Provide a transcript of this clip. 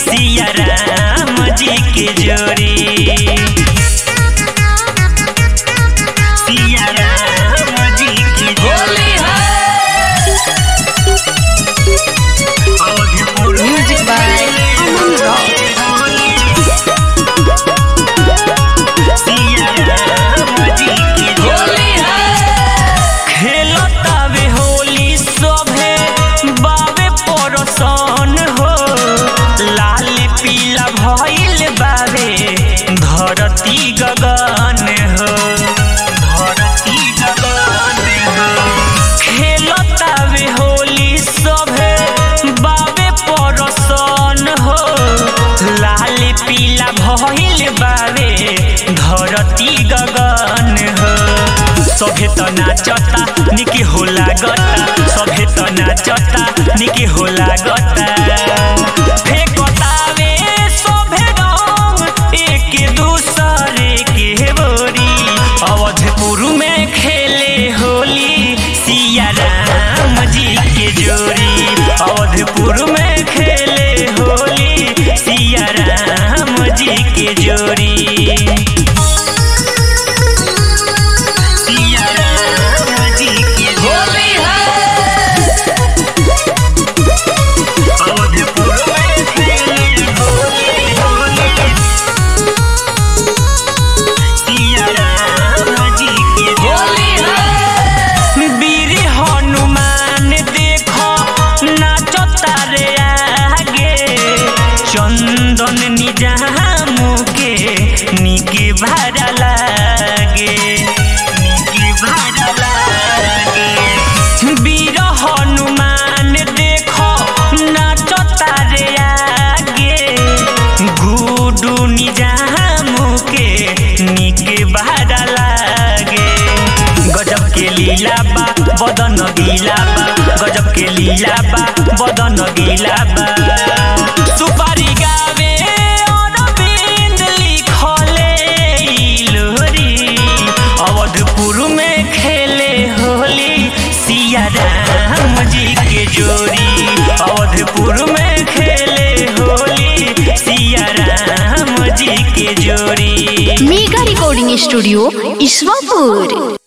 सिया राम जी के जोड़ी सिया राम जी की होली है Music by Aman Rock. सिया राम जी की होली है खेलतावे होली सभे बावे परसन हो लाल पीला भइल बावे धरती गगन हो धरती गगन हो खेलतावे होली सभे बावे परसन हो लाल पीला भइल बावे धरती गगन हो सभे त नाचता निके होला गता सभे त नाचता निके होला गता फेकतावे सभे रंग एक दूसरे के बोरी अवधपुर में खेले होली सिया राम जी के जोड़ी अवधपुर में खेले होली सिया राम जी के जोड़ी सिया राम जी के होली है अवधपुर में खेले होली होली सिया राम जी के होली है वीर हनुमान देखो नाचता रे आगे चंदन निजाम के निके भाड़ा लागे निके भाड़ा लागे वीर हनुमान देखो नाचता रे आगे गुडू निजाम के निके भाड़ा लागे गजब के लीला बा बदन गीला बा गजब के लीला बा बदन गीला बा सुपारी गावे अरविंद लिखले ई लोरी अवधपुर में खेले होली सिया राम जी के जोड़ी अवधपुर में खेले होली सिया राम जी के जोड़ी Mega Recording Studio, Iswapur.